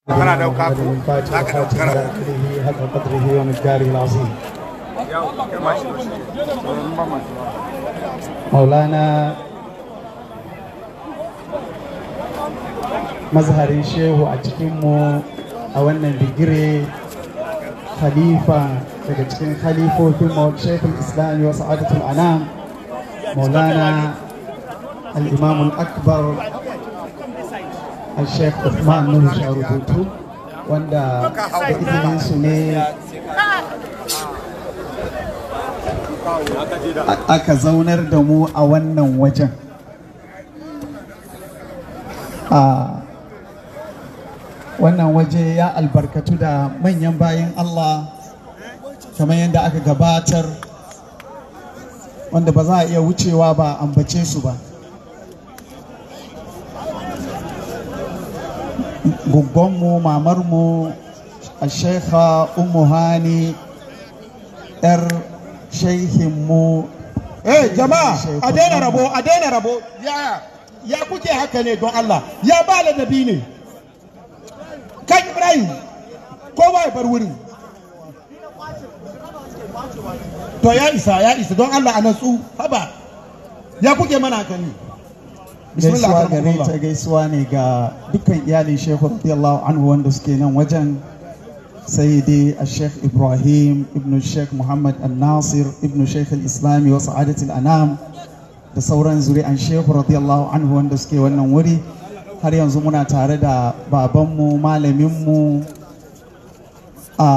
kana dauka ko الفاتحة za ka الفاتحة daukar على آخره حق قدره ومقداره العظيم مولانا mazharin shehu a cikinmu a wannan bigire khalifa daga cikin khalifofin shekul islami wa sa'adatul anam maulana al-imam al-akbar al-sheikh Uthman Nuhu Sharubutu wanda da izinin su ne aka zaunar da mu a wannan wajen a wannan waje ya albarkatu da manyan bayan Allah kamar yadda aka gabatar wanda ba za a iya wucewa ba ambace su ba guggonmu mamarmu a shekha umu hani yar shehinmu Eh jama'a a daina rabo a daina rabo ya ya kuke haka ne don Allah ya ba ladabi ne kan Ibrahim kowa ya bar wurin to ya isa ya isa don Allah a natsu haba ya kuke mana haka ne gaisuwa gare akramakumullah. ta gaisuwa ne ga dukkan iyalin shehu radiyallahu anhu wanda suke nan wajen sayyidi al-sheikh ibrahim ibn sheikh muhammad al-nasir ibn sheikh al-islami wa sa'adat al-anam da sauran zuri'an shehu radiyallahu anhu wanda suke wannan wuri har yanzu muna tare da babanmu malaminmu a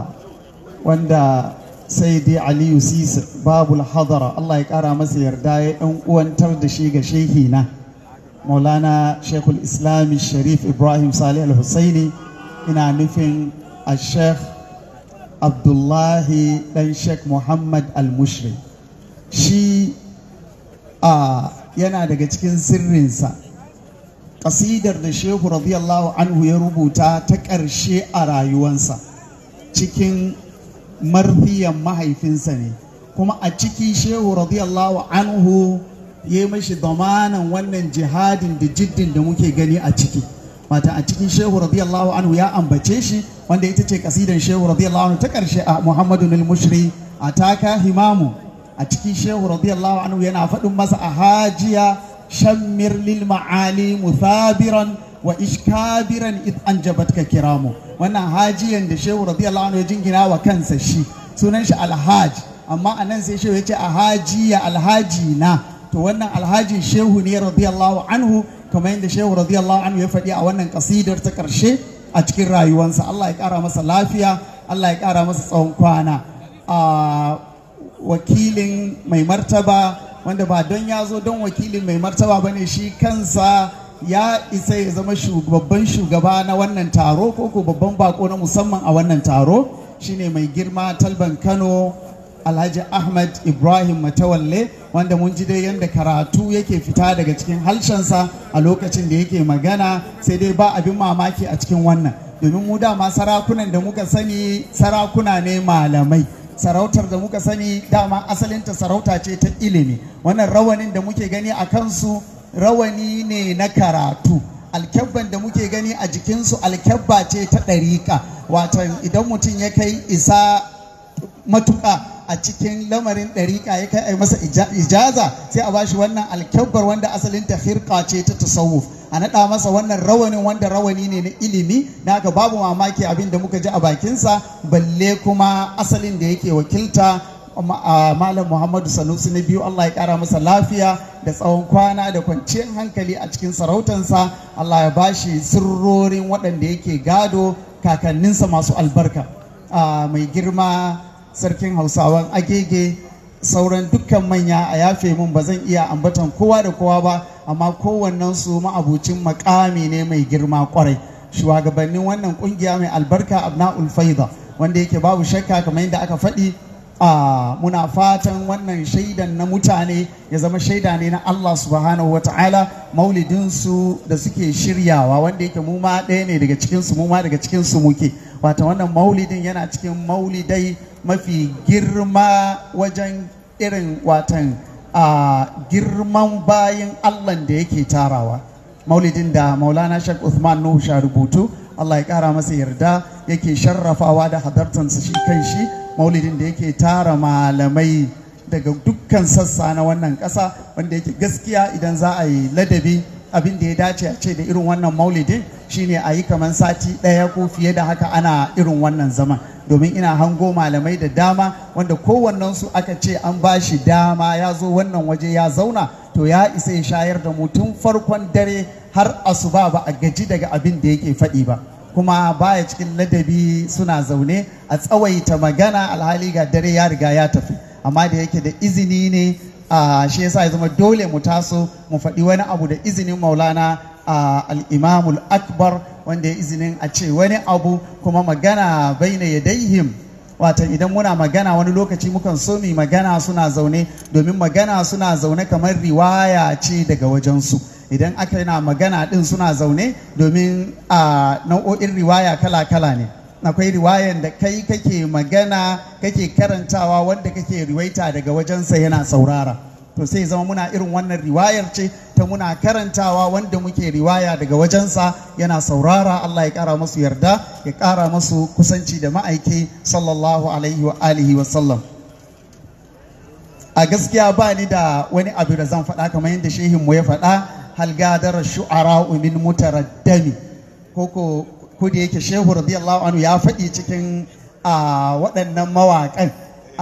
wanda sayyidi aliyu sisa babul hadara allah ya kara masa yarda ya ɗan uwantar da shi ga shehina maulana shekul islami sharif ibrahim salih al-husaini ina nufin a sheikh abdullahi dan sheikh muhammad al-mushri shi a yana daga cikin sirrinsa ƙasidar da shehu radiyallahu anhu ya rubuta ta ƙarshe a rayuwansa cikin marfiyan mahaifinsa ne kuma a ciki shehu radiyallahu anhu ya yi mashi damanan wannan jihadin da jiddin da muke gani a ciki mata a cikin shehu radiyallahu anhu ya ambace shi wanda ita ce kasidan shehu radiyallahu anhu ta karshe a muhammadu nil mushri a taka himamu a cikin shehu radiyallahu anhu yana faɗin masa a hajiya shammir lil ma'ali muthabiran wa ishkabiran id anjabatka kiramu wannan hajiyan da shehu radiyallahu anhu ya jingina wa kansa shi sunan shi alhaj amma a nan sai shehu ya ce a hajiya alhaji na to wannan alhajin shehu ne radiyallahu anhu kamar yadda shehu radiyallahu anhu ya faɗi a wannan kasidar ta ƙarshe a cikin rayuwansa Allah ya ƙara masa lafiya Allah ya ƙara masa tsawon kwana a wakilin mai martaba wanda ba don ya zo don wakilin mai martaba ba ne shi kansa ya isa ya zama babban shugaba na wannan taro ko ko babban bako na musamman a wannan taro shine mai girma talban kano alhaji ahmad ibrahim matawalle wanda mun ji dai yadda karatu yake fita daga cikin halshensa a lokacin da yake magana sai dai ba abin mamaki a cikin wannan domin mu dama sarakunan da muka sani sarakuna ne malamai sarautar da muka sani dama asalinta sarauta ce ta ilimi wannan rawanin da muke gani a kansu rawani ne na karatu alkyabban da muke gani a jikinsu alkyabba ce ta ɗariƙa watan idan mutum ya kai isa matuƙa a cikin lamarin ɗariƙa ya kai masa ijaza sai a bashi wannan alkyabbar wanda asalin ta hirka ce ta tasawuf a naɗa masa wannan rawanin wanda rawani ne na ilimi da haka babu mamaki abin da muka ji a bakinsa balle kuma asalin da yake wakilta malam muhammadu sanusi na biyu allah ya kara masa lafiya da tsawon kwana da kwanciyar hankali a cikin sarautansa allah ya bashi sirrorin waɗanda yake gado kakanninsa masu albarka mai girma sarkin hausawan agege sauran dukkan manya a yafe mun ba zan iya ambatan kowa da kowa ba amma kowannen su ma'abucin makami ne mai girma kwarai shugabannin wannan kungiya mai albarka abna'ul faida wanda yake babu shakka kamar yadda aka faɗi a muna fatan wannan shaidan na mutane ya zama shaida ne na Allah subhanahu wata'ala maulidinsu da suke shiryawa wanda yake mu ma ɗaya ne daga cikinsu mu ma daga cikinsu muke wata wannan maulidin yana cikin maulidai mafi girma wajen irin watan a girman bayan Allah da yake tarawa maulidin da maulana shek Uthman Nuhu sha rubutu Allah ya kara masa yarda yake sharrafawa da hadartansa shi kan shi maulidin da yake tara malamai daga dukkan sassa na wannan ƙasa wanda yake gaskiya idan za a yi ladabi abin da ya dace a ce da irin wannan maulidin shine a yi kamar sati ɗaya ko fiye da haka ana irin wannan zaman domin ina hango malamai da dama wanda kowannensu aka ce an ba shi dama ya zo wannan waje ya zauna to ya isa ya shayar da mu tun farkon dare har asuba ba a gaji daga abin da yake faɗi ba kuma baya cikin ladabi suna zaune a tsawaita magana alhali ga dare ya riga ya tafi amma da yake da izini ne a shi yasa ya zama dole mu taso mu faɗi wani abu da izinin maulana a al'imamul akbar wanda ya izinin a ce wani abu kuma magana baina yadaihim wata idan muna magana wani lokaci mukan so mu magana suna zaune domin magana suna zaune kamar riwaya ce daga wajensu idan aka yana magana din suna zaune domin a nau'o'in riwaya kala-kala ne akwai riwayan da kai kake magana kake karantawa wanda kake riwaita daga wajensa yana saurara to sai zama muna irin wannan riwayar ce ta muna karantawa wanda muke riwaya daga wajensa yana saurara Allah ya kara masu yarda ya kara masu kusanci da ma'aiki sallallahu alaihi wa alihi wa sallam a gaskiya ba ni da wani abu da zan faɗa kamar yadda shehin mu ya faɗa hal gadar shu'ara min mutaraddami koko ko da yake shehu radiyallahu anhu ya faɗi cikin waɗannan mawaƙan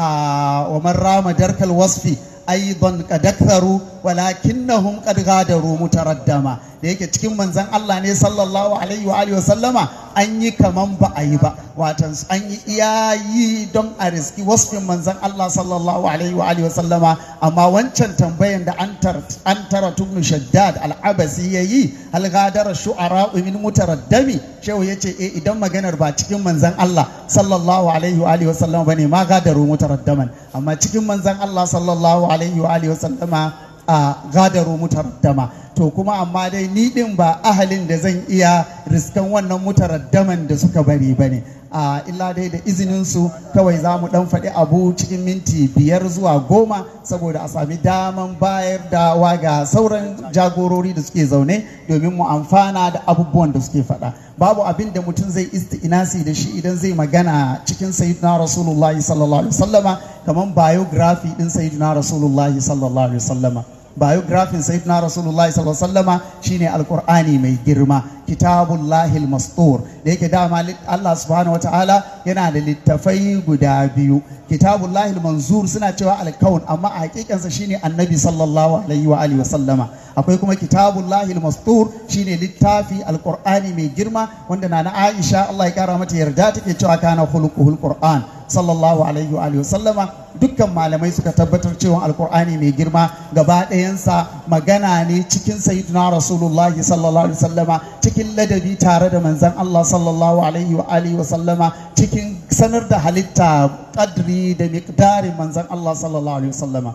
wa man rama darkal wasfi aidan qad aktharu walakinnahum qad ghadaru mutaraddama da yake cikin manzon Allah ne sallallahu alaihi wa alihi wa sallama an yi kaman ba a yi ba watan an yi iyayi don a riski wasfin manzon Allah sallallahu alaihi wa alihi wa sallama amma wancan tambayan da an tara tubnu shaddad al-abasi yayi hal ghadara shu'ara min mutaraddami shehu yace eh idan maganar ba cikin manzon Allah sallallahu alaihi wa alihi wa sallama bane ma gadaru mutaraddaman amma cikin manzon Allah sallallahu alaihi wa alihi wa sallama a gadaru mutaraddama to kuma amma dai ni din ba ahalin da zan iya riskan wannan mutaraddaman da suka bari bane a illa dai da izinin su kawai za mu dan faɗi abu cikin minti biyar zuwa goma saboda a sami daman bayar da waga sauran jagorori da suke zaune domin mu amfana da abubuwan da suke faɗa babu abin da mutum zai isti'inasi da shi idan zai magana cikin sayyidina rasulullahi sallallahu alaihi wasallama kamar biography din sayyidina rasulullahi sallallahu alaihi wasallama biographin sayyidina rasulullahi sallallahu alaihi wasallama shine alqur'ani mai girma kitabullahi mastur da yake dama Allah subhanahu wataala yana da littafai guda biyu kitabullahi manzur suna cewa alkaun amma a hakikansa shine annabi sallallahu alaihi wa alihi wasallama akwai kuma kitabullahi mastur shine littafi alqur'ani mai girma wanda na Aisha Allah ya kara mata yarda take cewa kana khuluquhul qur'an sallallahu alaihi wa alihi sallama dukkan malamai suka tabbatar cewa alkur'ani mai girma gaba ɗayansa magana ne cikin sayyidina rasulullah sallallahu alaihi sallama cikin ladabi tare da manzon Allah sallallahu alaihi wa alihi wa sallama cikin sanar da halitta kadri da miqdarin manzon Allah sallallahu alaihi wa sallama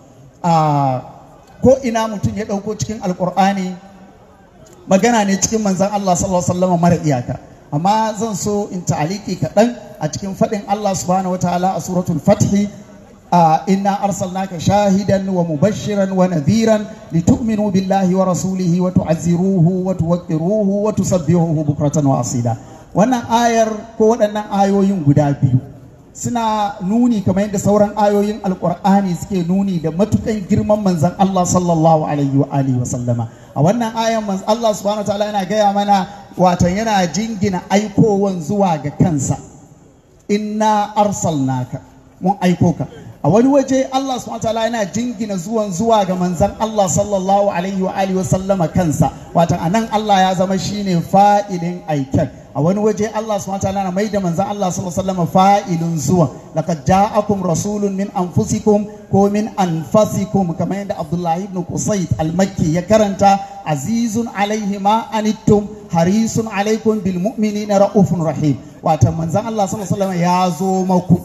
a ko ina mutum ya ɗauko cikin alkur'ani magana ne cikin manzon Allah sallallahu alaihi wa sallama mara iyaka amma zan so in ta'aliki kaɗan a cikin faɗin Allah subhanahu wa ta'ala a suratul fathi inna arsalnaka shahidan wa mubashiran wa nadhiran litu'minu billahi wa rasulihi wa tu'azziruhu wa tuwaqqiruhu wa tusabbihuhu bukratan wa asila wannan ayar ko waɗannan ayoyin guda biyu suna nuni kamar yadda sauran ayoyin alkur'ani suke nuni da matukan girman manzon Allah sallallahu alaihi wa alihi wa sallama a wannan ayan manzon Allah subhanahu wa ta'ala yana gaya mana watan yana jingina aikowan zuwa ga kansa inna arsalnaka mun aiko ka a wani waje Allah subhanahu wataala yana jingina zuwan zuwa ga manzon Allah sallallahu alaihi wa alihi wa sallama kansa watan anan Allah ya zama shine fa'ilin aiken a wani waje Allah subhanahu wataala na maida manzon Allah sallallahu alaihi wa sallama fa'ilin zuwa laqad ja'akum rasulun min anfusikum ko min anfasikum kamar yadda Abdullah ibn Qusayt al-Makki ya karanta azizun alaihi ma anittum harisun alaikum bil mu'minina raufun rahim watan manzon Allah sallallahu alaihi wa sallama ya zo maku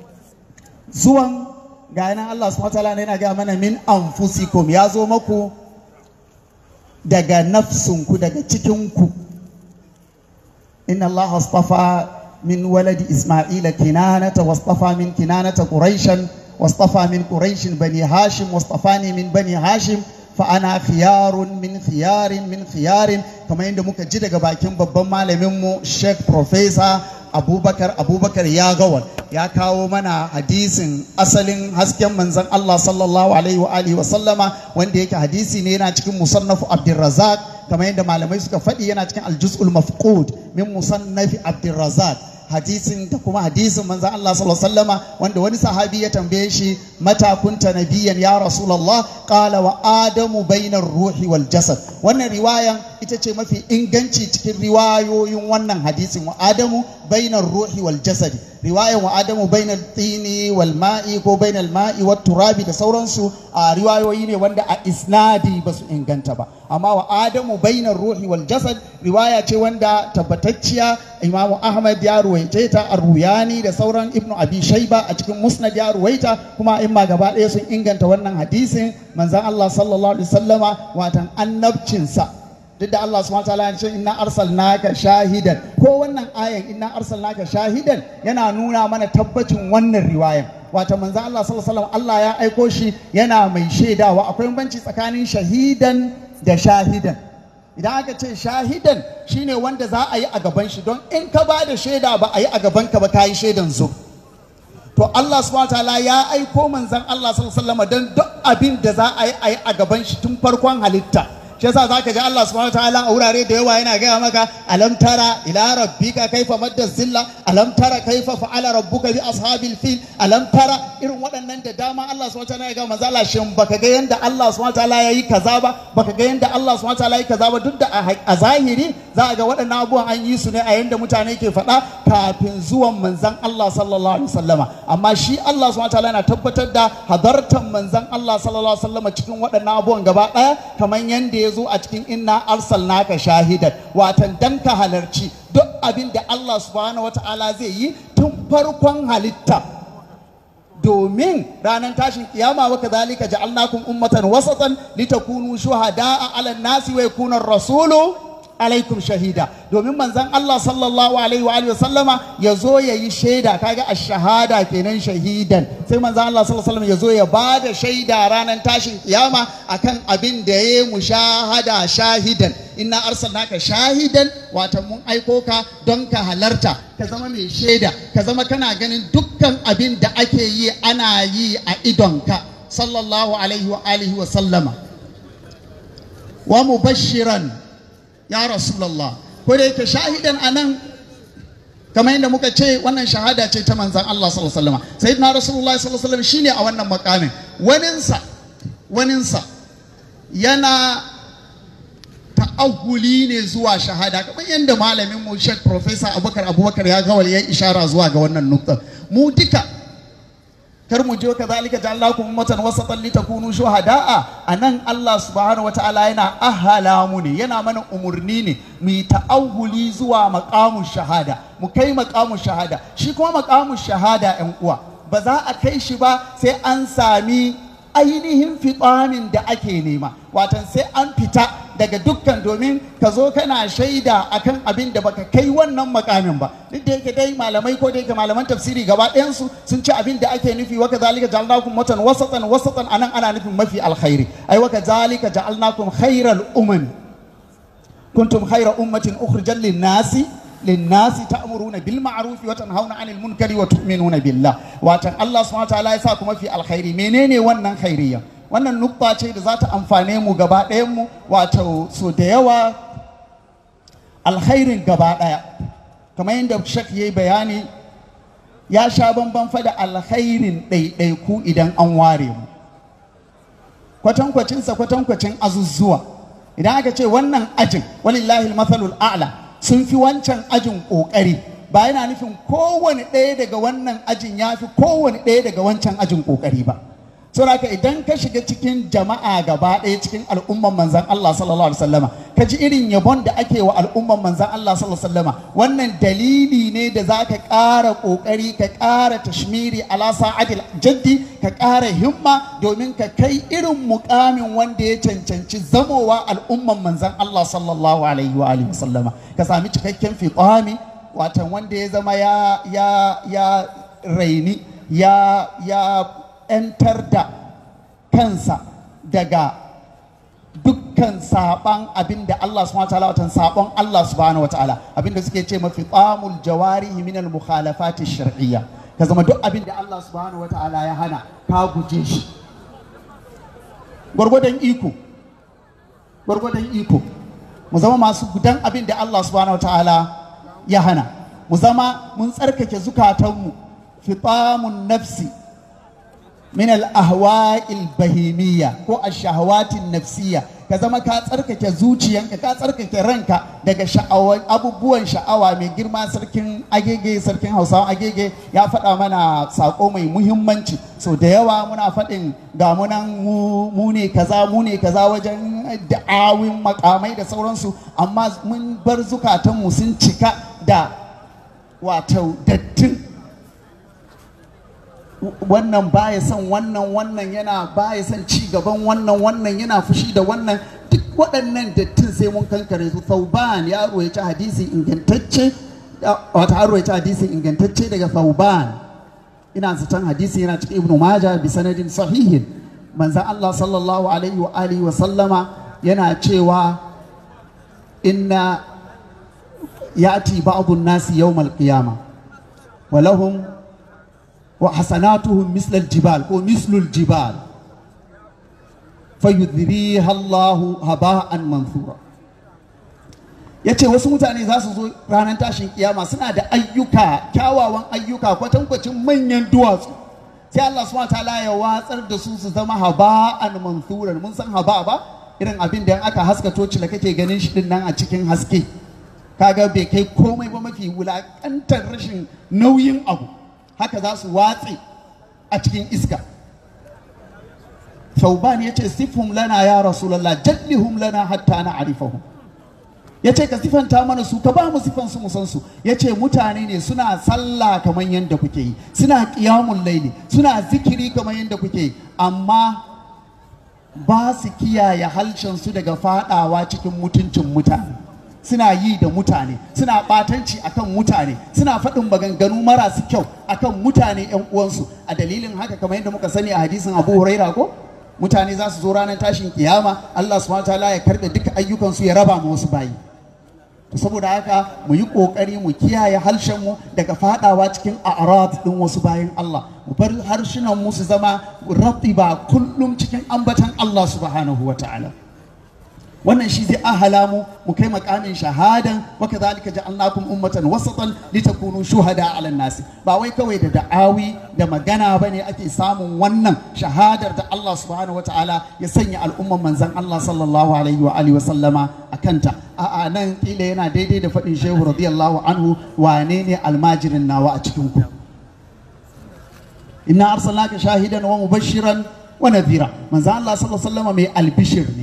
zuwan ga nan Allah subhanahu wataala yana ga mana min anfusikum ya zo maku daga nafsunku daga cikinku inna Allah astafa min waladi Isma'ila kinanata wastafa min kinanata quraishan wastafa min quraishin bani hashim wastafani min bani hashim fa ana khiyarun min khiyarin min khiyarin kamar yadda muka ji daga bakin babban malamin mu Sheikh Professor Abubakar Abubakar ya gawal ya kawo mana hadisin asalin hasken manzon Allah sallallahu alaihi wa alihi wa sallama wanda yake hadisi ne yana cikin musannafu Abdurrazzaq kamar yadda malamai suka faɗi yana cikin aljuz'ul mafqud min musannafi Abdurrazzaq hadisin da kuma hadisin manzan Allah sallallahu alaihi wasallama wanda wani sahabi ya tambaye shi mata kunta nabiyan ya rasulullah qala wa adamu bainar ruhi wal jasad wannan riwayan ita ce mafi inganci cikin riwayoyin wannan hadisin wa adamu bainar ruhi wal jasad riwayan wa adamu bainar tini wal ma'i ko bainar ma'i wat turabi da sauransu a riwayoyi ne wanda a isnadi ba su inganta ba amma wa adamu bainar ruhi wal jasad riwaya ce wanda tabbatacciya imamu ahmad ya ruwaice ta ar-ruyani da sauran ibnu abi shayba a cikin musnad ya ruwaita kuma imma gaba ɗaya sun inganta wannan hadisin manzon Allah sallallahu alaihi wasallama watan annabcinsa duk da Allah subhanahu wataala ya ce inna arsalnaka shahidan ko wannan ayan inna arsalnaka shahidan yana nuna mana tabbacin wannan riwayan wata manzon Allah sallallahu alaihi wasallam Allah ya aiko shi yana mai shaidawa akwai banci tsakanin shahidan da shahidan idan aka ce shahidan shine wanda za a yi a gaban shi don in ka ba da shaida ba a yi a gaban ka ba ka yi shaidan zo to Allah subhanahu wataala ya aiko manzon Allah sallallahu alaihi wasallam don duk abin da za a yi a yi a gaban shi tun farkon halitta shi yasa zaka ji Allah subhanahu wataala a wurare da yawa yana gaya maka alam tara ila rabbika kaifa madda zilla alam tara kaifa fa'ala rabbuka bi ashabil fil alam tara irin waɗannan da dama Allah subhanahu wataala ya ga manzo Allah shin baka ga yanda Allah subhanahu wataala yayi kaza ba baka ga yanda Allah subhanahu wataala yayi kaza ba duk da a zahiri za a ga waɗannan abubuwan an yi su ne a yanda mutane ke faɗa kafin zuwan manzon Allah sallallahu alaihi wasallama amma shi Allah subhanahu wataala yana tabbatar da hadartan manzon Allah sallallahu alaihi wasallama cikin waɗannan abubuwan gaba ɗaya kamar yanda ya zo a cikin inna arsalnaka shahidan watan dan ka halarci duk abin da Allah subhanahu wata'ala zai yi tun farkon halitta domin ranar tashin kiyama wa kadhalika ja'alnakum ummatan wasatan litakunu shuhada'a 'alan nasi wa yakuna rasulu alaikum shahida domin manzon Allah sallallahu alaihi wa alihi sallama ya zo ya yi shaida kaga a shahada kenan shahidan sai manzon Allah sallallahu alaihi ya zo ya ba da shaida ranar tashin kiyama akan abin da ya yi mushahada shahidan inna arsalnaka shahidan wata mun aiko ka don ka halarta ka zama mai shaida ka zama kana ganin dukkan abin da ake yi ana yi a idonka sallallahu alaihi wa alihi wa sallama wa mubashiran ya rasulallah ko da yake shahidan anan kamar yadda muka ce wannan shahada ce ta manzan Allah sallallahu alaihi wasallam sayyidina rasulullah sallallahu alaihi wasallam shine a wannan makamin waninsa waninsa yana ta'ahuli ne zuwa shahada kamar yadda malamin mu Sheikh Professor Abubakar Abubakar ya gawal ya ishara zuwa ga wannan nukta mu duka kar mu je kazalika ja'alnakum ummatan wasatan litakunu shuhada'a anan Allah subhanahu wataala yana ahala mu ne yana mana umurni ne mu yi ta'awuli zuwa maqamu shahada mu kai maqamu shahada shi kuma maqamu shahada yan uwa ba za a kai shi ba sai an sami ainihin fitamin da ake nema watan sai an fita daga dukkan domin ka zo kana shaida akan abin da baka kai wannan makamin ba duk da yake dai malamai ko da yake malaman tafsiri gaba ɗayansu sun ci abin da ake nufi waka zalika ja'alnakum watan wasatan wasatan anan ana nufin mafi alkhairi ai waka zalika ja'alnakum khairal umam kuntum khaira ummatin ukhrijal lin-nasi للناس تأمرون بالمعروف وتنهون عن المنكر وتؤمنون بالله واتن الله سبحانه وتعالى يسا كما في الخير menene wannan khairiyya wannan nukta ce da za ta amfane mu gaba ɗayan mu wato so da yawa alkhairin gaba ɗaya kamar yadda shek yayi bayani ya sha bamban fa da alkhairin ɗaiɗaiku idan an ware mu kwatankwacinsa kwatankwacin azuzzuwa idan aka ce wannan ajin walillahi mathalul a'la sun fi wancan ajin ƙoƙari ba yana nufin kowane ɗaya daga wannan ajin ya fi kowane ɗaya daga wancan ajin ƙoƙari ba saboda idan ka shiga cikin jama'a gaba ɗaya cikin al'umman manzan Allah sallallahu alaihi wasallama ka ji irin yabon da ake wa al'umman manzan Allah sallallahu alaihi wasallama wannan dalili ne da za ka ƙara ƙoƙari ka ƙara tashmiri ala sa'adil jaddi ka ƙara himma domin ka kai irin muƙamin wanda ya cancanci zamowa al'umman manzan Allah sallallahu alaihi wa alihi wasallama ka sami cikakken fiqami watan wanda ya zama ya ya ya raini ya ya ‘yantar da kansa daga dukkan saban abin da Allah subhanahu wataala watan sabon Allah subhanahu wataala abin da suke ce mafi tsamul jawarihi min al mukhalafati shar'iyya ka zama duk abin da Allah subhanahu wataala ya hana ka guje shi gwargwadon iko gwargwadon iko mu zama masu gudan abin da Allah subhanahu wataala ya hana mu zama mun tsarkake zukatanmu fitamun nafsi min al-ahwa'il bahimiyya ko ash-shahawatin nafsiyya ka zama ka tsarkake zuciyanka ka tsarkake ranka daga sha'awan abubuwan sha'awa mai girma sarkin agege sarkin hausawa agege ya faɗa mana sako mai muhimmanci so da yawa muna faɗin ga munan mu ne kaza mu ne kaza wajen da'awin makamai da sauransu amma mun bar zukatanmu sun cika da wato dattin wannan baya son wannan wannan yana baya son ci gaban wannan wannan yana fushi da wannan duk waɗannan dattin sai mun kankare su Thauban ya ruwaici hadisi ingantacce wata ya ruwaici hadisi ingantacce daga Thauban ina zaton hadisi yana cikin Ibn Majah bi sanadin sahihin manzon Allah sallallahu alaihi wa alihi wa sallama yana cewa inna ya'ti ba'dun nasi yawmal qiyamah wa lahum وحسناتهم مثل الجبال أو مثل الجبال فيذريها الله هباء منثورا yace wasu mutane za su zo ranar tashin kiyama suna da ayyuka kyawawan ayyuka kwatankwacin manyan duwatsu sai Allah subhanahu ta'ala ya watsar da su su zama haba'an manthuran mun san haba ba irin abin da aka haska toci da kake ganin shi din nan a cikin haske kaga bai kai komai ba mafi wulakantar rashin nauyin abu haka za su watse a cikin iska Thauban ya ce sifhum lana ya rasulallah jallihum lana hatta na arifahum ya ce ka sifanta mana su ka ba mu sifan su san su ya ce mutane ne suna sallah kamar yadda kuke yi suna ƙiyamun laili suna zikiri kamar yadda kuke yi amma ba su kiyaye halshen su daga fadawa cikin mutuncin mutane suna yi da mutane suna batanci akan mutane suna faɗin maganganu marasu kyau akan mutane yan uwansu a dalilin haka kamar yadda muka sani a hadisin Abu Huraira ko mutane za su zo ranar tashin kiyama Allah subhanahu wataala ya karɓe duka ayyukansu ya raba ma wasu bayi saboda haka mu yi kokari mu kiyaye harshen mu daga fadawa cikin a'rad din wasu bayan Allah mu bar harshenan mu su zama ba kullum cikin ambatan Allah subhanahu wataala wannan shi zai ahala mu mu kai makamin shahadan wa kadhalika ja'alnakum ummatan wasatan litakunu shuhada 'ala nasi ba wai kawai da da'awi da magana bane ake samun wannan shahadar da Allah subhanahu wataala ya sanya al'umman manzon Allah sallallahu alaihi wa alihi wa sallama akanta a'a nan kila yana daidai da faɗin shehu radiyallahu anhu wane ne almajirin nawa a cikin ku inna arsalnaka shahidan wa mubashiran wa nadhira manzon Allah sallallahu alaihi wa sallama mai albishir ne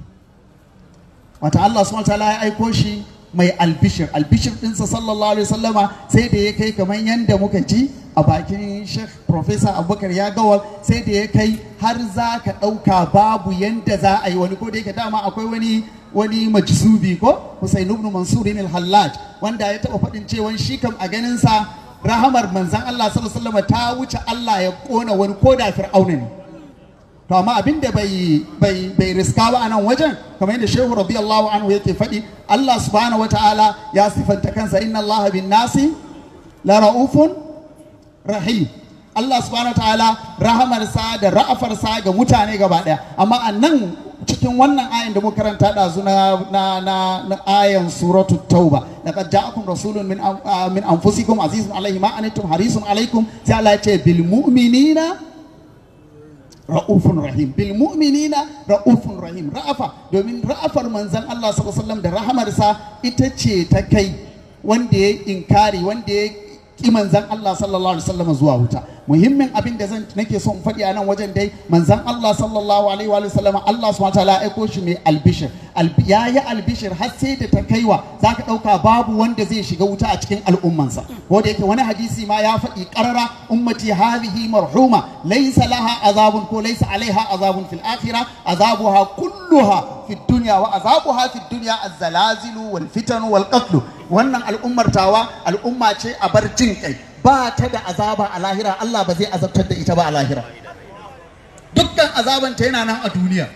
wata Allah subhanahu wataala ya aiko shi mai albishir albishir ɗinsa sallallahu alaihi wasallama sai da ya kai kamar yadda muka ji a bakin Sheikh Professor Abubakar ya gawal sai da ya kai har za ka ɗauka babu yadda za a yi wani ko da yake dama akwai wani wani majzubi ko Hussein ibn Mansur al-Hallaj wanda ya taɓa faɗin cewa shi kam a ganin sa rahamar manzon Allah sallallahu alaihi wasallama ta wuce Allah ya kona wani ko da fir'auna ne to amma abin da bai bai bai riska ba a nan wajen kamar yadda shehu radiyallahu anhu yake faɗi Allah subhanahu wataala ya sifanta kansa inna Allah bin nasi la raufun rahim Allah subhanahu wataala rahamarsa da ra'afarsa ga mutane gaba ɗaya amma a nan cikin wannan ayin da muka karanta ɗazu na na na, na ayan suratu tauba laqad ja'akum rasulun min min anfusikum azizun alaihi ma anittum harisun alaikum sai Allah ya ce bil mu'minina ra'ufun rahim bil mu'minina ra'ufun rahim ra'afa domin ra'afar manzon Allah sallallahu alaihi wasallam da rahamarsa ita ce ta kai wanda ya inkari wanda ya ki manzon Allah sallallahu alaihi wasallam zuwa wuta muhimmin abin da zan nake so in faɗi a nan wajen dai manzon Allah sallallahu alaihi wa sallam Allah subhanahu wataala ya aiko shi mai albishir ya yi albishir har sai da ta kaiwa zaka ɗauka babu wanda zai shiga wuta a cikin al'ummansa ko da yake wani hadisi ma ya faɗi ƙarara ummati hadhihi marhuma laysa laha azabun ko laysa alaiha azabun fil akhirah azabuha kulluha fi dunya wa azabuha fi dunya az-zalazilu wal fitanu wal qatl wannan al'ummar tawa al'umma ce a bar jin kai ba ta da azaba a lahira Allah ba zai azabtar da ita ba a lahira dukkan azabanta yana nan a duniya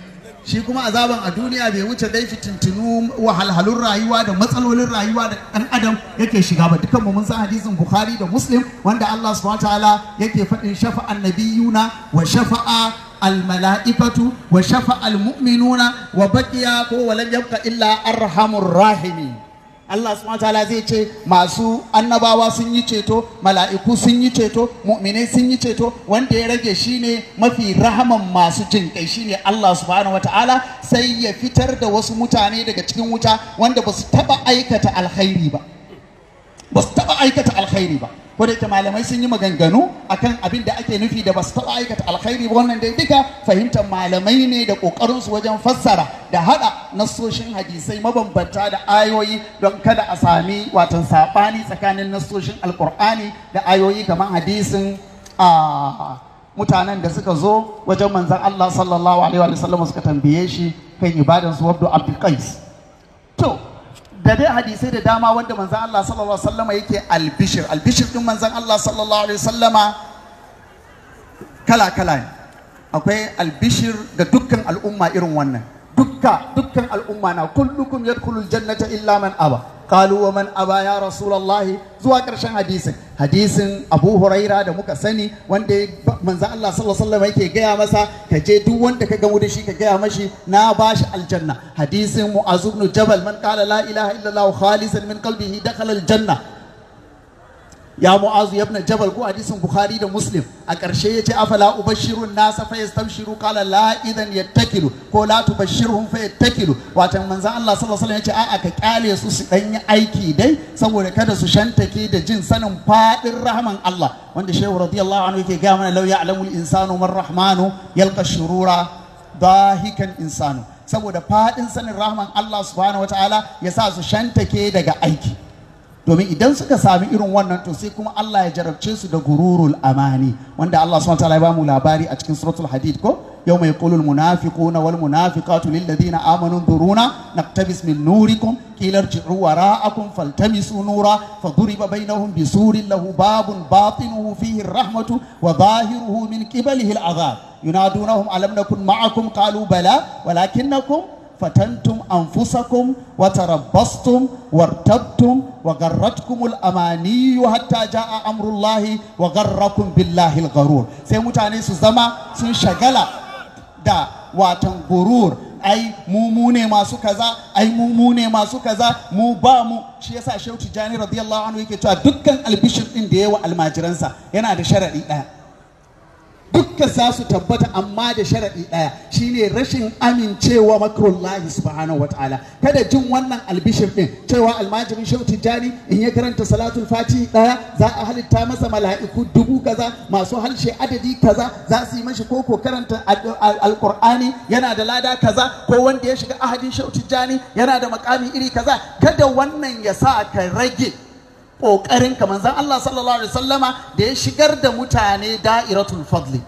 shi kuma azaban a duniya bai wuce dai fitintinu wahalhalun rayuwa da matsalolin rayuwa da ɗan adam yake shiga ba dukanmu mun san hadisin bukhari da muslim wanda allah subhanahu ta'ala yake faɗin shafa'an nabiyuna wa shafa'a almala'ikatu wa shafa'a almu'minuna wa baqiya ko walam yabqa illa arhamur rahimin Allah subhanahu ta'ala zai ce masu annabawa sun yi ceto mala'iku sun yi ceto mu'minai sun yi ceto wanda ya rage shine mafi rahaman masu jin kai shine Allah subhanahu ta'ala sai ya fitar da wasu mutane daga cikin wuta wanda ba su taba aikata alkhairi ba ba su taba aikata alkhairi ba ko da malamai sun yi maganganu akan abin da ake nufi da ba su taɓa aikata alkhairi ba wannan dai duka fahimtar malamai ne da ƙoƙarinsu wajen fassara da haɗa nassoshin hadisai mabambanta da ayoyi don kada a sami watan saɓani tsakanin nassoshin alƙur'ani da ayoyi kamar hadisin a mutanen da suka zo wajen manzan Allah sallallahu alaihi wa sallam suka tambaye shi kan ibadansu wabdu abdul qais to da dai hadisai da dama wanda manzan Allah sallallahu alaihi wasallama yake albishir albishir din manzan Allah sallallahu alaihi wasallama kala kala ne akwai albishir ga dukkan al'umma irin wannan dukka dukkan al'umma na kullukum yadkhulul jannata illa man aba qalu wa man aba ya rasulullah zuwa karshen hadisin hadisin Abu Huraira da muka sani wanda manzo Allah sallallahu alaihi wasallam yake gaya masa ka je duk wanda ka gamu da shi ka gaya mashi na bashi aljanna hadisin Mu'az ibn Jabal man qala la ilaha illallah khalisan min qalbihi dakhala aljanna ya mu'azu ibn jabal ko hadisin bukhari da muslim a ƙarshe ya ce afala ubashirun nasa fa yastabshiru qala la idan yattakilu ko la tubashirhum fa yattakilu watan manzon Allah sallallahu alaihi wasallam ya ce a'a ka kyale su su dan yi aiki dai saboda kada su shantake da jin sanin fadin rahman Allah wanda shehu radiyallahu anhu yake ga mana law ya'lamul insanu man rahmanu yalqa shurura dahikan insanu saboda fadin sanin rahman Allah subhanahu wataala ya sa su shantake daga aiki domin idan suka sami irin wannan to sai kuma Allah ya jarabce su da gururul amani wanda Allah subhanahu wataala ya bamu labari a cikin suratul hadid ko yawma yaqulu al munafiquna wal munafiqatu lil ladina amanu duruna naqtabis min nurikum qila irji'u wara'akum faltamisu nura faduriba bainahum bisurin lahu babun batinuhu fihi ar-rahmatu wa zahiruhu min qibalihi al-'adhab yunadunahum alam nakun ma'akum qalu bala walakinnakum فتنتم أنفسكم وتربصتم وارتبتم وغرتكم الأماني حتى جاء أمر الله وغركم بالله الغرور sai mutane su zama sun shagala da watan gurur ai mu mu ne masu kaza ai mu mu ne masu kaza mu ba mu shi yasa Shehu Tijani radiyallahu anhu yake cewa dukkan albishir din da yawa almajiransa yana da sharadi daya dukkan za su tabbata amma da sharaɗi ɗaya shine rashin amincewa makrullahi subhanahu wa ta'ala kada jin wannan albishir ɗin cewa almajirin shehu tijjani in ya karanta salatul fati ɗaya za a halitta masa mala'iku dubu kaza masu halshe adadi kaza za su yi mashi koko karanta alƙur'ani yana da lada kaza ko wanda ya shiga ahadin shehu tijjani yana da makami iri kaza kada wannan ya sa ka rage ƙoƙarin ka manzan Allah sallallahu alaihi wasallama da ya shigar da mutane da'iratul fadli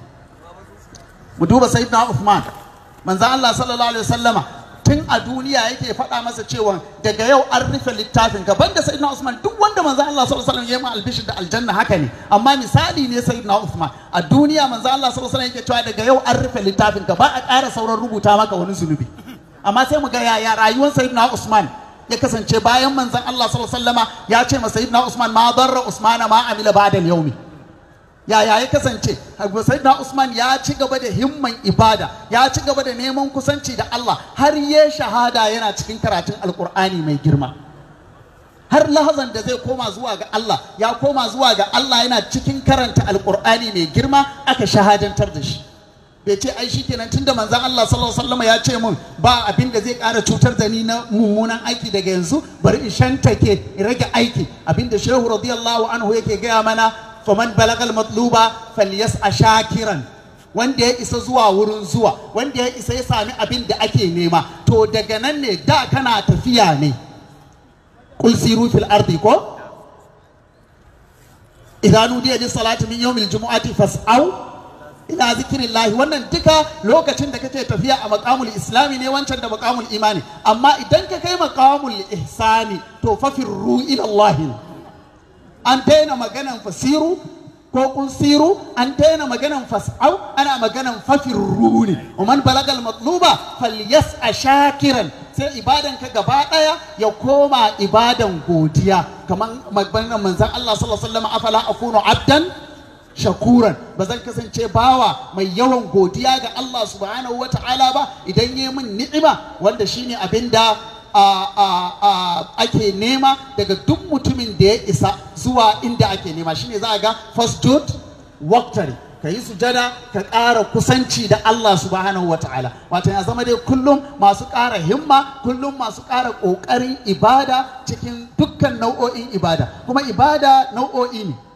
mu duba sayyidina Uthman manzan Allah sallallahu alaihi wasallama tun a duniya yake faɗa masa cewa daga yau an rufe littafin ka banda sayyidina Usman duk wanda manzan Allah sallallahu alaihi wasallam ya yi albishir da aljanna haka ne amma misali ne sayyidina Uthman a duniya manzan Allah sallallahu alaihi wasallam yake cewa daga yau an rufe littafin ka ba a ƙara sauran rubuta maka wani zunubi amma sai mu ga yaya rayuwar sayyidina Usman ya kasance bayan manzon Allah sallallahu alaihi wasallama ya ce masa sayyidina Usman ma darra Usman ma amila ba'da al-yawmi yaya ya kasance sayyidina Usman ya ci gaba da himman ibada ya ci gaba da neman kusanci da Allah har ya shahada yana cikin karatun alkur'ani mai girma har lahazan da zai koma zuwa ga Allah ya koma zuwa ga Allah yana cikin karanta alkur'ani mai girma aka shahadantar da shi bai ce ai shikenan tunda manzon Allah sallallahu alaihi wasallam ya ce mun ba abin da zai ƙara cutar da ni na mummunan aiki daga yanzu bari in shantake in rage aiki abin da shehu radiyallahu anhu yake gaya mana faman balagal matluba falyas'a shakiran wanda ya isa zuwa wurin zuwa wanda ya isa ya sami abin da ake nema to daga nan ne da kana tafiya ne kul siru fil ardi ko idan nudiya lis salati min yawmil jumu'ati fas'au ila zikirin wannan duka lokacin da kake tafiya a makamul islami ne wancan da makamul imani amma idan ka kai makamul ihsani to fafirru ila Allah an daina maganan fasiru ko kun siru an daina maganan fas'au ana maganan fafirru ne man balagal matluba falyas a shakiran sai ibadan ka gaba daya ya koma ibadan godiya kamar maganar manzon Allah sallallahu alaihi wasallam afala akunu abdan shakuran ba zan kasance bawa mai yawan godiya ga Allah subhanahu wa ta'ala ba idan yi min ni'ima wanda shine abin da ake nema daga duk mutumin da ya isa zuwa inda ake nema shine za a ga fastud waktari ka yi sujada ka ƙara kusanci da Allah subhanahu wa ta'ala wato ya zama dai kullum masu ƙara himma kullum masu ƙara ƙoƙarin ibada cikin dukkan nau'o'in ibada kuma ibada nau'o'i ne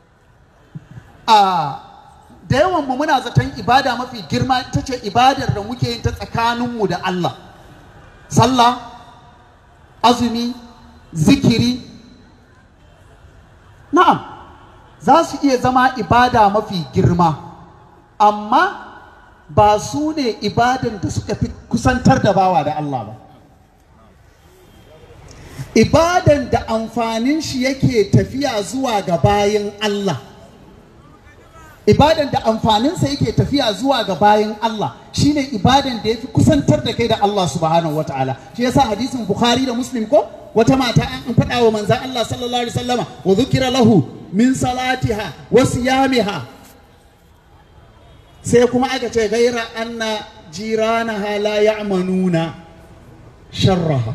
a da yawan mu muna zaton ibada mafi girma ita ce ibadar da muke yin ta tsakaninmu da Allah sallah azumi zikiri na'am za su iya zama ibada mafi girma amma ba su ne ibadan da suka fi kusantar da bawa da Allah ba ibadan da amfanin shi yake tafiya zuwa ga bayan Allah ibadan da amfaninsa yake tafiya zuwa ga bayan Allah shine ibadan da yafi kusantar da kai da Allah subhanahu wataala shi yasa hadisin Bukhari da Muslim ko wata mata an faɗa wa manzan Allah sallallahu alaihi wasallama wa dhukira lahu min salatiha wa siyamiha sai kuma aka ce gaira anna jiranaha la ya'manuna sharraha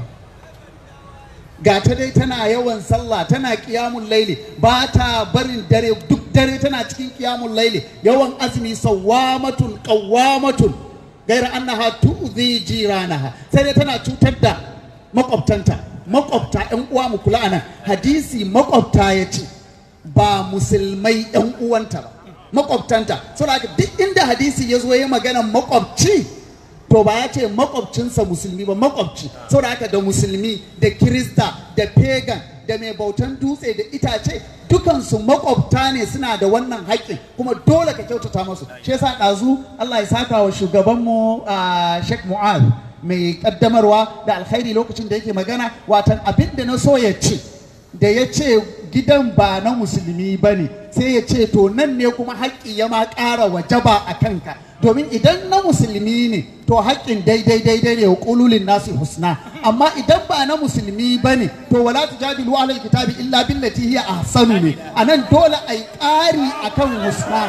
ga ta dai tana yawan sallah tana kiyamun laili ba ta barin dare duk dare tana cikin kiyamun laili yawan azumi sawwamatun qawwamatun gaira annaha tu'zi jiranaha sai dai tana cutar da makwabtanta makwabta yan uwa mu kula anan hadisi makwabta ya ce ba musulmai yan uwanta ba makwabtanta saboda duk inda hadisi ya zo ya magana makwabci to ba ya ce makwabcinsa musulmi ba makwabci saboda haka da musulmi da kirista da pagan da mai bautan dutse da itace dukansu makwabta ne suna da wannan haƙƙin kuma dole ka kyautata masu shi yasa ɗazu Allah ya saka wa shugabanmu a Sheikh Mu'az mai kaddamarwa da alkhairi lokacin da yake magana watan abin da na so ya ce da ya ce gidan ba na musulmi ba ne sai ya ce to nan ne kuma haƙƙi ya ma ƙara wajaba a kanka domin idan na musulmi ne to haƙƙin daidai daidai ne wa ƙululin nasu husna amma idan ba na musulmi ba ne to wala tujadilu ahlal kitabi illa billati hiya ahsanu ne anan dole ai ƙari akan husna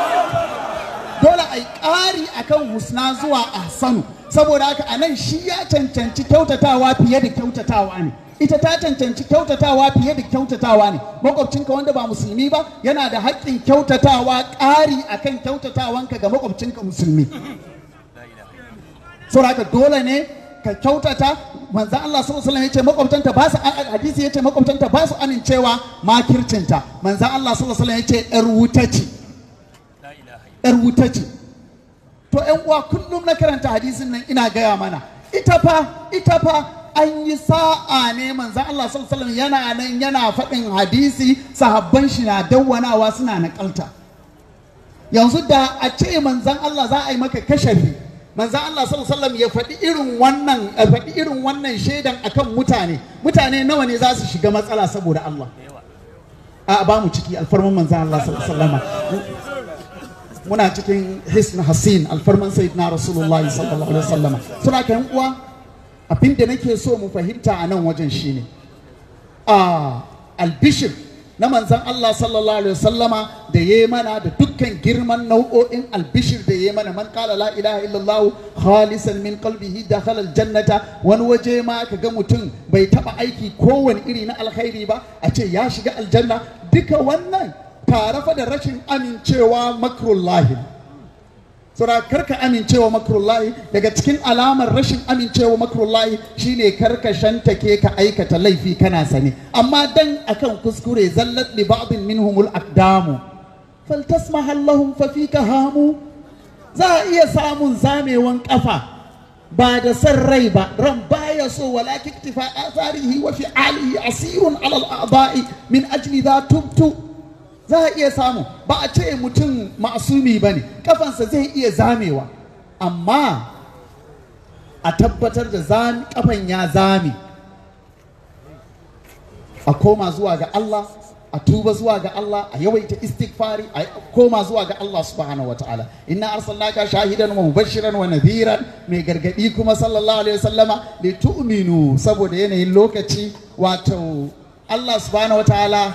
dole ai ƙari akan husna zuwa ahsanu saboda haka anan shi ya cancanci kyautatawa fiye da kyautatawa ne ita ta cancanci kyautatawa fiye da kyautatawa ne makwabcinka wanda ba musulmi ba yana da haƙƙin kyautatawa ƙari akan kyautatawanka ga makwabcinka musulmi saboda haka dole ne ka kyautata manzo Allah sallallahu alaihi wasallam yace makwabtanta ba su hadisi yace makwabtanta ba su amincewa makircinta manzo Allah sallallahu alaihi wasallam yace yar wuta ce yar wuta ce to ƴan uwa kullum na karanta hadisin nan ina gaya mana ita fa ita fa an yi sa'a ne manzan Allah sallallahu alaihi yana nan yana faɗin hadisi sahabban shi na dawwanawa suna naƙalta yanzu da a ce manzan Allah za a yi maka kashafi manzan Allah sallallahu alaihi ya faɗi irin wannan a faɗi irin wannan shaidan akan mutane mutane nawa ne za su shiga matsala saboda Allah a ba mu ciki alfarman manzan Allah sallallahu alaihi muna cikin hisn hasin alfarman sayyidina rasulullahi sallallahu alaihi wasallam suna kan uwa abin da nake so mu fahimta a nan wajen shine a albishir na manzan Allah sallallahu alaihi wasallama da ya mana da dukkan girman nau'o'in albishir da ya mana man kala la ilaha illallah khalisan min qalbihi dakhala aljannata wani waje ma ka ga mutum bai taba aiki kowane iri na alkhairi ba a ce ya shiga aljanna duka wannan tare fa da rashin amincewa makrullahi saboda karka amincewa makrullahi daga cikin alamar rashin amincewa makrullahi shine karka shantake ka aikata laifi kana sane amma dan akan kuskure zallat li ba'din minhumul aqdamu faltasmah lahum fa fika hamu za a iya samun zamewan kafa ba da san rai ba ran baya so walakin iktifa atharihi wa fi'alihi asirun ala al-a'da'i min ajli dha tubtu za a iya samu ba a ce mutum masumi ba ne kafansa zai iya zamewa amma a tabbatar da kafan ya zame a koma zuwa ga Allah a tuba zuwa ga Allah a yawaita istighfari a koma zuwa ga Allah subhanahu wa ta'ala inna arsalnaka shahidan wa mubashiran wa nadhiran mai gargadi kuma sallallahu alaihi wasallama li tu'minu saboda yanayin lokaci wato Allah subhanahu wa ta'ala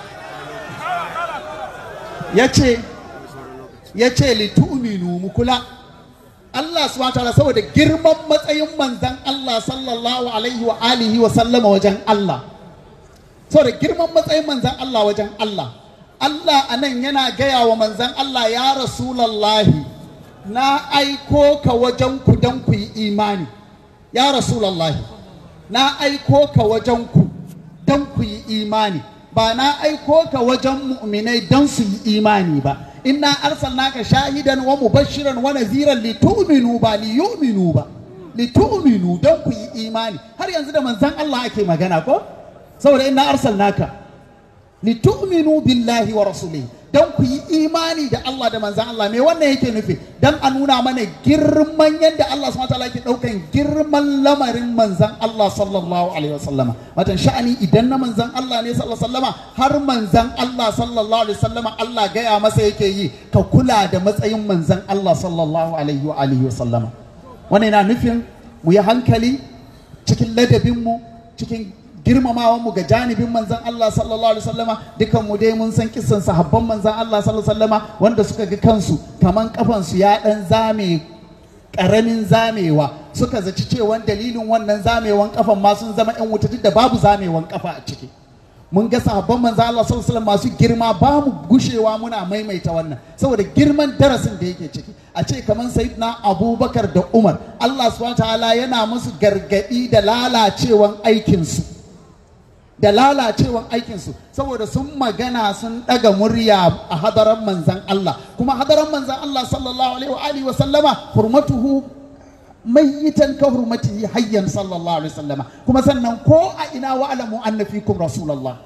yace yace li tu'minu mu kula Allah subhanahu wa ta'ala saboda girman matsayin manzon Allah sallallahu alaihi wa alihi wa sallama wajen Allah saboda girman matsayin manzan Allah wajen Allah Allah a nan yana gaya wa manzan Allah ya rasulallahi na aiko ka wajen ku don ku yi imani ya rasulallahi na aiko ka wajen ku don ku yi imani ba na aiko ka wajen mu'minai don su yi imani ba inna arsalnaka shahidan wa mubashiran wa naziran li tu'minu ba li yu'minu ba li tu'minu don ku yi imani har yanzu da manzan Allah ake magana ko saboda inna arsalnaka litu'minu billahi wa rasulihi dan ku yi imani da Allah da manzan Allah me wannan yake nufi dan a nuna mana girman yadda Allah subhanahu wataala yake daukan girman lamarin manzan Allah sallallahu alaihi wasallama watan sha'ani idan na manzan Allah ne sallallahu alaihi wasallama har manzan Allah sallallahu alaihi wasallama Allah gaya masa yake yi ka kula da matsayin manzan Allah sallallahu alaihi wa alihi wasallama wannan yana nufin mu yi hankali cikin ladabinmu cikin girmamawan mu ga janibin manzan Allah sallallahu alaihi wasallama dukan mu dai mun san kissan sahabban manzan Allah sallallahu alaihi wasallama wanda suka ga kansu kaman kafan su ya dan zame karamin zamewa suka zaci cewa dalilin wannan zamewan kafan ma sun zama yan wuta duk da babu zamewan kafa a ciki mun ga sahabban manzan Allah sallallahu alaihi wasallam masu girma ba mu gushewa muna maimaita wannan saboda girman darasin da yake ciki a ce kaman sayyidina Abubakar da Umar Allah subhanahu wa ta'ala yana musu gargadi da lalacewan aikin su da lalacewan aikinsu saboda sun magana sun ɗaga murya a hadaran manzan Allah kuma hadaran manzan Allah sallallahu alaihi wa alihi wa sallama hurmatuhu mayyitan ka hurmatihi hayyan sallallahu alaihi wa sallama kuma sannan ko a ina wa alamu anna fikum rasulullah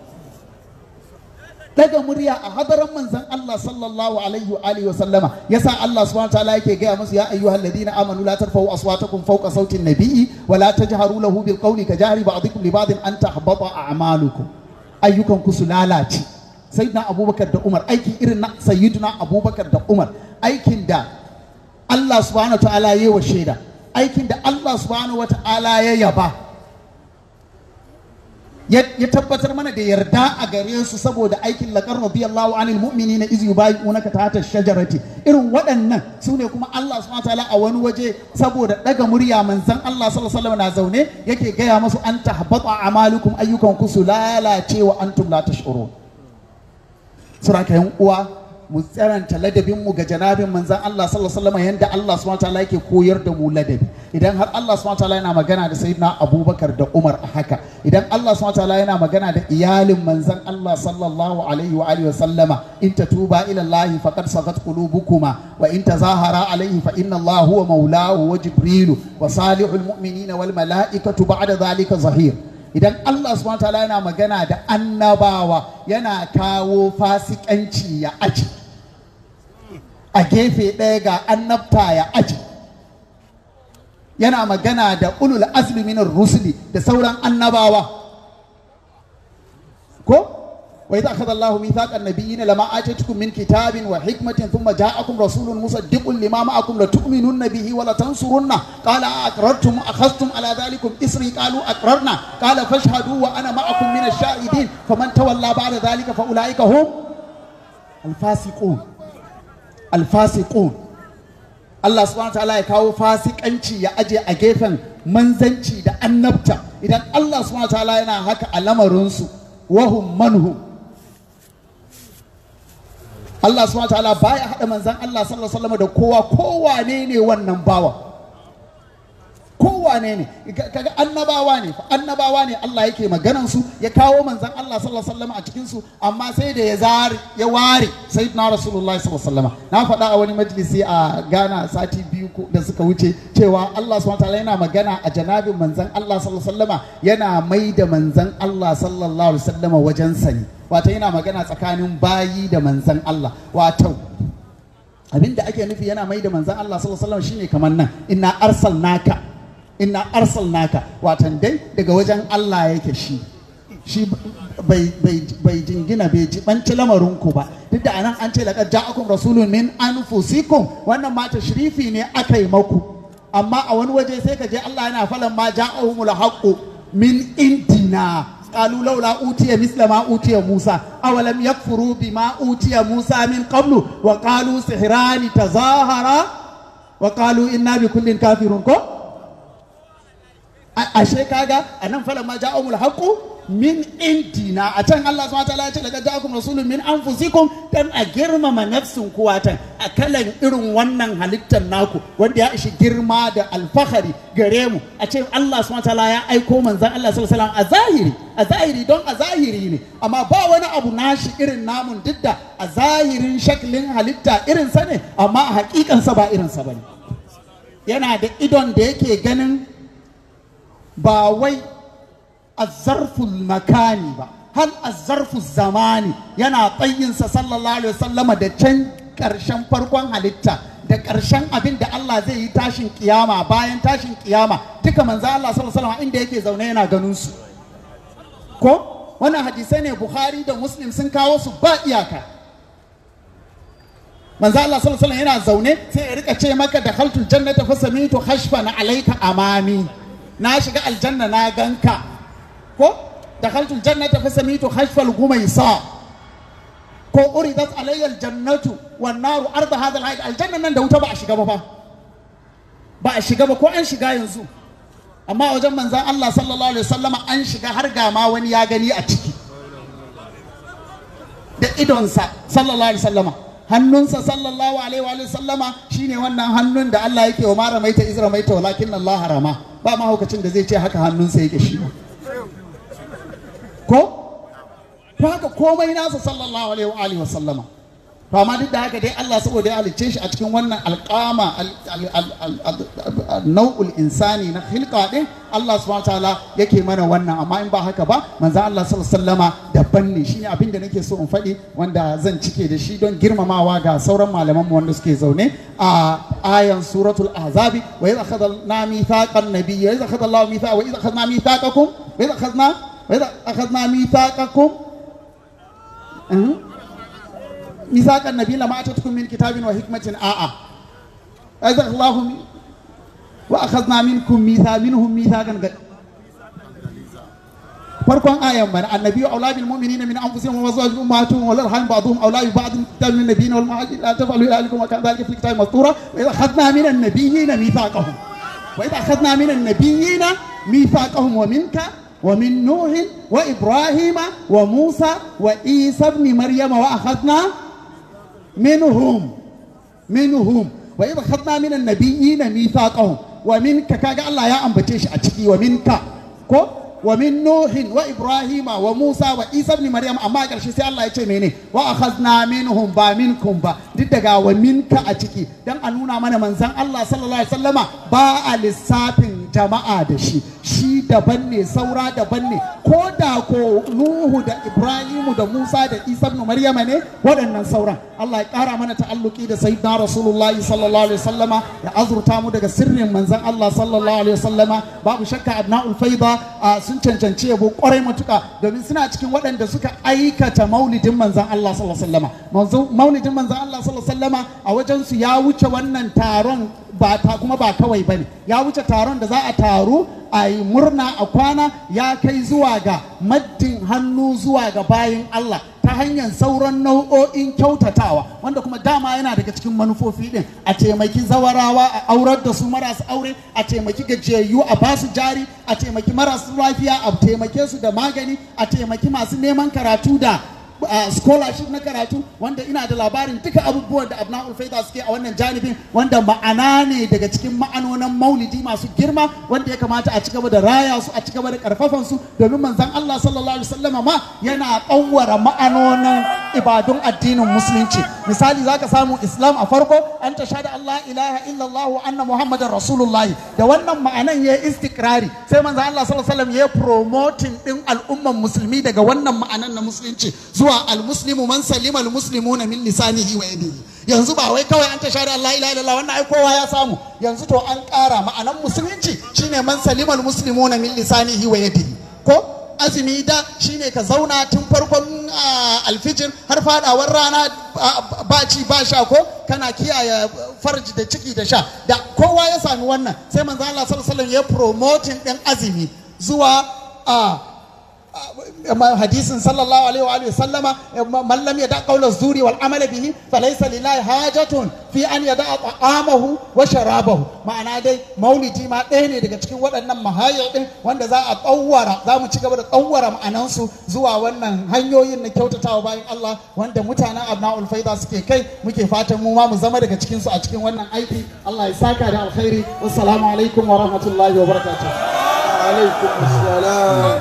daga murya a hadaran manzan Allah sallallahu alaihi wa alihi wa sallama yasa Allah subhanahu wa ta'ala yake gaya musu ya ayyuhal ladina amanu la tarfa'u aswatakum fawqa sauti an-nabiyyi wa la tajharu lahu bil qawli ka jahri ba'dikum li ba'din an tahbata a'malukum ayyukan ku su lalace sayyidina abubakar da umar aiki irin na sayyidina abubakar da umar aikin da Allah subhanahu wa ta'ala yayi wa shaida aikin da Allah subhanahu wa ta'ala ya yaba ya tabbatar mana da yarda a gare su saboda aikin laƙar radiyallahu anil mu'mini na izi yubayi'unaka tahta shajarati irin waɗannan su ne kuma Allah subhanahu wataala a wani waje saboda ɗaga murya manzon Allah sallallahu alaihi wasallam na zaune yake gaya musu an tahbata amalukum ayyukan ku su lalace wa antum la tash'urun suraka yan uwa mu tsaranta ladabin mu ga janabin manzon Allah sallallahu alaihi wasallam yanda Allah subhanahu wataala yake koyar da mu ladabi idan har Allah subhanahu wataala yana magana da sayyidina Abubakar da Umar a haka idan Allah subhanahu wataala yana magana da iyalin manzon Allah sallallahu alaihi wa alihi wasallama in tatuba ila Allah faqad sagat qulubukuma wa in tazahara alaihi fa inna Allah huwa maulahu wa jibrilu wa salihul mu'minina wal malaikatu ba'da dhalika zahir idan Allah subhanahu wataala yana magana da annabawa yana kawo fasikanci ya aji a gefe ɗaya ga annabta ya aji yana magana da ulul azmi minar rusuli da sauran annabawa ko wa idza akhadha Allahu mithaqa an-nabiyyin lama atatukum min kitabin wa hikmatin thumma ja'akum rasulun musaddiqun lima ma'akum la tu'minunna bihi wa la tansurunna qala aqrartum akhadhtum ala dhalikum isri qalu aqrarna qala fashhadu wa ana ma'akum min ash-shahidin faman tawalla ba'da dhalika fa ulaika hum al-fasiqun al-fasiqun Allah subhanahu ta'ala ya kawo fasikanci ya aje a gefen manzanci da annabta idan Allah subhanahu ta'ala yana haka a lamarinsu wahum manhum Allah subhanahu ta'ala baya haɗa manzan Allah sallallahu alaihi wasallam da kowa kowane ne wannan bawa kowane ne kaga annabawa ne fa annabawa ne Allah yake maganan su ya kawo manzan Allah sallallahu alaihi wasallam a cikin su amma sai da ya zare ya ware sayyidina rasulullahi sallallahu alaihi wasallam na faɗa a wani majalisi a Ghana sati biyu da suka wuce cewa Allah subhanahu wataala yana magana a janabin manzan Allah sallallahu alaihi wasallam yana mai da manzan Allah sallallahu alaihi wasallam wajen sani wato yana magana tsakanin bayi da manzan Allah wato abinda ake nufi yana mai da manzan Allah sallallahu alaihi wasallam shine kamar nan inna arsalnaka inna arsalnaka watan dai daga wajen Allah yake shi shi bai jingina bai jibanci lamarinku ba duk da anan an ce laqad ja'akum rasulun min anfusikum wannan ma tashrifi ne aka yi maku amma a wani waje sai ka je Allah yana falan ma ja'ahumul haqqu min indina قالوا لولا أوتي مثل ما أوتي موسى أولم يكفروا بما أوتي موسى من قبل وقالوا سحران تظاهرا وقالوا إنا بكل كافرون كو ashe kaga anan falan ma ja'ahumul haqqu min indina a can Allah subhanahu wataala ya ce daga ja'akum rasulun min anfusikum dan a girmama nafsin kuwatan a kalan irin wannan halittar naku wanda ya ishi girma da alfahari gare mu a ce Allah subhanahu wataala ya aiko manzon Allah sallallahu alaihi wasallam a zahiri a zahiri don a zahiri ne amma ba wani abu nashi irin namun duk da a zahirin shaklin halitta irin sa ne amma a hakikansa ba irin sa bane yana da idon da yake ganin ba wai azzarful makani ba hal azzarful zamani yana tsayinsa sallallahu alaihi wasallama da can ƙarshen farkon halitta da ƙarshen abin da Allah zai yi tashin kiyama bayan tashin kiyama duka manzo Allah sallallahu alaihi wasallama inda yake zaune yana ganin su ko wannan hadisai ne Bukhari da Muslim sun kawo su ba iyaka manzo Allah sallallahu alaihi yana zaune sai ya rika ce maka da khaltul jannata fa samitu khashfan alayka amami na shiga aljanna na ganka ko dakhaltu aljannata fa samitu khashfal gumaysa ko uridat alayya aljannatu wan naru arda hadha alhayat aljanna nan da wuta ba a shiga ba fa ba a shiga ba ko an shiga yanzu amma wajen manzan Allah sallallahu alaihi wasallama an shiga har ga ma wani ya gani a ciki da idonsa sallallahu alaihi wasallama hannunsa sallallahu alaihi wa sallama shine wannan hannun da Allah yake wa mara maita izra maita walakin Allah harama ba mahaukacin da zai ce haka hannunsa yake shi ba ko to haka komai nasa sallallahu alaihi wa sallama to amma duk da haka dai Allah saboda ya halicce shi a cikin wannan alƙama nau'ul insani na hilka din Allah subhanahu ta'ala yake mana wannan amma in ba haka ba manzo Allah sallallahu alaihi wasallama daban ne shine abin da nake so in faɗi wanda zan cike da shi don girmamawa ga sauran malaman mu wanda suke zaune a ayan suratul ahzabi wa idh akhadna mithaqan nabiyyi wa idh akhadha Allahu mithaqa wa idh akhadna mithaqakum wa idh akhadna wa idh akhadna mithaqakum ميثاق النبي لما أتتكم من كتاب وحكمة آآ أذى الله وأخذنا منكم ميثاق منهم ميثاقا farkon ayan mana annabi aula bil mu'minina min anfusihim wa azwajihim ummahatuhum wa larham ba'dhum aula bi ba'd kitab min nabiyina wal muhajirin la taf'alu ila alikum wa kana dhalika fi kitabi mastura wa idha akhadna min an-nabiyyina mithaqahum wa idha akhadna min an-nabiyyina mithaqahum wa minka ومن نوح وإبراهيم وموسى وعيسى ابن مريم وأخذنا منهم منهم وإذا أخذنا من النبيين ميثاقهم ومنك كاجا الله يا أم بتشي أتشكي ومنك كو ومن نوح وإبراهيم وموسى وعيسى ابن مريم أما قال شيء الله يتشي مني وأخذنا منهم با منكم با دتجا ومنك أتشكي دم أنونا من من زن الله صلى الله عليه وسلم با للسافن jama'a da shi shi daban ne saura daban ne ko da ko Nuhu da Ibrahimu da Musa da Isa ibn Maryama ne waɗannan sauran Allah ya ƙara mana ta'alluki da sayyidina Rasulullahi sallallahu alaihi wasallama ya azurta mu daga sirrin manzon Allah sallallahu alaihi wasallama babu shakka abna'ul faida sun cancanci yabo kwarai matuka domin suna cikin waɗanda suka aikata maulidin manzon Allah sallallahu alaihi wasallama maulidin manzon Allah sallallahu alaihi wasallama a wajen su ya wuce wannan taron ba ta kuma ba kawai bane ya wuce taron da za a taru a yi murna a kwana ya kai zuwa ga maddin hannu zuwa ga bayin Allah ta hanyar sauran nau'o'in kyautatawa wanda kuma dama yana daga cikin manufofi din a taimaki zawarawa a aurar da su marasu aure a taimaki gajiyayyu a basu jari a taimaki marasu lafiya a taimake su da magani a taimaki masu neman karatu da Uh, scholarship na karatu wanda ina da labarin duka abubuwan da abna'ul faida suke a wannan janibin wanda ma'ana ne daga cikin ma'anonin maulidi masu girma wanda ya kamata a cigaba da raya su a cigaba da karfafan su domin manzon Allah sallallahu alaihi wasallama ma yana kawwara ma'anonin ibadun addinin musulunci misali zaka samu islam a farko an ta shada Allah ilaha illallah wa anna muhammadar rasulullah da wannan ma'anan ya istikrari sai manzon Allah sallallahu alaihi wasallam ya promoting din al'umman musulmi daga wannan ma'anan na musulunci zuwa almuslimu man salima almuslimuna min lisanihi wa yadihi yanzu ba wai kawai an ta shahada Allah ilaha illallah wannan ai kowa ya samu yanzu to an ƙara ma'anan musulunci shine man salima almuslimuna min lisanihi wa yadihi ko azumi da shine ka zauna tun farkon ah, alfijir har fadawar rana ah, ba ci ba sha ko kana kiyaye farji da ciki da sha da kowa ya sami wannan sai manzo Allah sallallahu alaihi wasallam ya promoting din azumi zuwa a hadisin sallallahu alaihi wa alihi sallama man lam yada qawla zuri wal amala bihi falaysa lillahi hajatun fi an yada ta'amahu wa sharabahu ma'ana dai maulidi ma ɗaya ne daga cikin waɗannan mahayar din wanda za a tsawwara za mu ci gaba da tsawwara ma'anansu zuwa wannan hanyoyin na kyautatawa bayan Allah wanda mutanen abna'ul faida suke kai muke fatan mu ma mu zama daga cikin su a cikin wannan aiki Allah ya saka da alkhairi wassalamu alaikum wa rahmatullahi wa barakatuh alaikum assalam